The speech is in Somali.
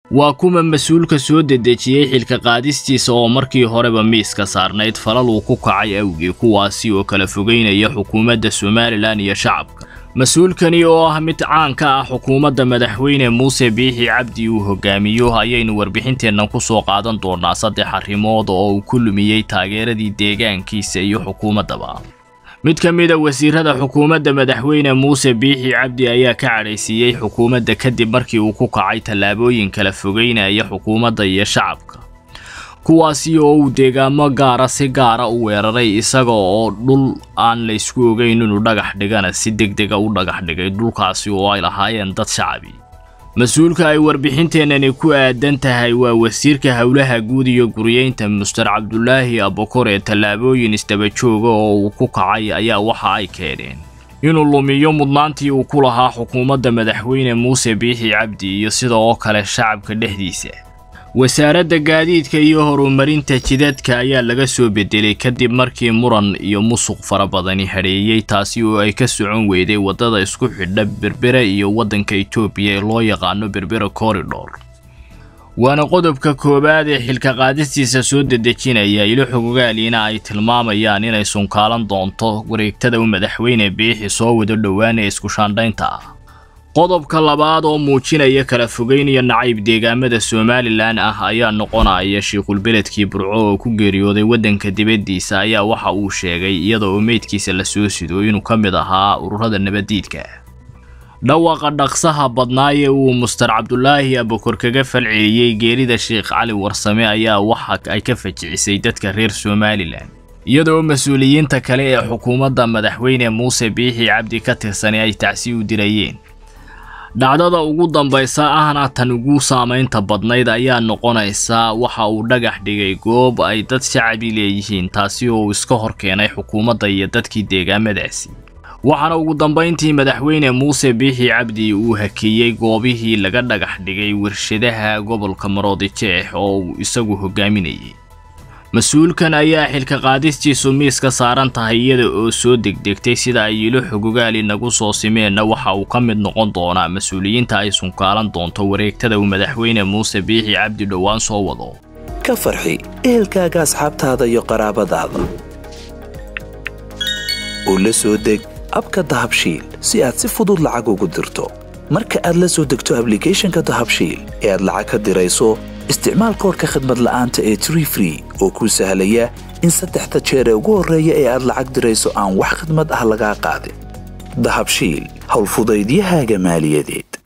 waa kuma mas-uulka soo dedejiyey xilka qaadistiisa oo markii horeba miiska saarnayd falal uu ku kacay awgii kuwaasi oo kala fogeynaya xukuumadda somalilan iyo shacabka mas-uulkani oo ah mid caan ka ah xukuumadda madaxweyne muuse biixi cabdi uu hogaamiyo ayaynu warbixinteennan ku soo qaadan doonaa saddex arrimood oo uu ku lumiyey taageeradii deegaankiisa iyo xukuumaddaba mid ka mid a wasiirada xukuumadda madaxweyne muuse biixi cabdi ayaa ka cadhaysiiyey xukuumadda kadib markii uu ku kacay tallaabooyin kala fogeynaya xukuumadda iyo shacabka kuwaasi oo uu deegaamo gaara si gaara u weeraray isaga oo dhul aan la ysku ogeyn inuu dhagax dhigana si degdega u dhagax dhigay dhulkaasi oo ay lahaayeen dad shacabi mas-uulka ay warbixinteennani ku aadan tahay waa wasiirka howlaha guud iyo guriyeynta muster cabdulaahi abokor ee tallaabooyin isdaba jooga oo uu ku kacay ayaa waxa ay keeneen inuu lumiyo mudnaantii uu ku lahaa xukuumadda madaxweyne muuse biixi cabdi iyo sida oo kale shacabka dhexdiisa wasaaradda gaadiidka iyo horumarinta jidadka ayaa laga soo bedelay kadib markii muran iyo musuq fara badani hadheeyey taasi oo ay ka socon weyday waddada isku xidha berbera iyo waddanka etoobiya ee loo yaqaano berbera corridor waana qodobka koowaad ee xilka qaadistiisa soo dedejinaya ilo xogogaaliina ay tilmaamayaan inay sunkaalan doonto wareegtada u madaxweyne biixi soo wado dhowaan ee isku shaandhaynta ah qodobka labaad oo muujinaya kala fogeyn iyo nacayb deegaamada somalilan ah ayaa noqonaya shiikhulbeledkii burco oo ku geeriyooday waddanka dibaddiisa ayaa waxa uu sheegay iyada oo meydkiisa la soo sido inuu ka mid ahaa ururada nabaddiidka dhawaqa dhaqsaha badnaaye uu muster cabdulaahi abokor kaga falceliyey geerida sheekh cali warsame ayaa waxa ay ka fajicisay dadka reer somalilan iyadoo mas-uuliyiinta kale ee xukuumadda madaxweyne muuse biixi cabdi ka tirsanay ay tacsi u dirayeen dhacdada ugu dambaysa ahna tan ugu saamaynta badnayd ayaa noqonaysa waxa uu dhagax dhigay goob ay dad shacabi leeyihiin taasi oo uu iska hor keenay xukuumadda iyo dadkii deegaamadaasi waxaana ugu dambayntii madaxweyne muuse biixi cabdi uu hakeeyey goobihii laga dhagax dhigay warshadaha gobolka maroodijeex oo uu isagu hogaaminayay mas-uulkan ayaa xilka qaadistiisu miiska saaran tahay iyada oo soo degdegtay sida ay ilo xogogaali nagu soo simeenna waxa uu ka mid noqon doonaa mas-uuliyiinta ay sunkaalan doonto wareegtada uu madaxweyne muuse biixi cabdi dhowaan soo wado ka farxi ehelkaaga asxaabtaada iyo qaraabadaada oo la soo deg abka dahabshiil si aad si fudud lacag ugu dirto marka aad la soo degto ablicathonka dahabshiil ee aad lacag ka dirayso isticmaal koorka khadmad la'aanta ee tree free oo kuu sahlaya in saddexda jeer ee ugu horreeya ee aad lacag dirayso aan wax khadmad ah lagaa qaadin dahabshiil howlfudaydiyahaaga maaliyadeed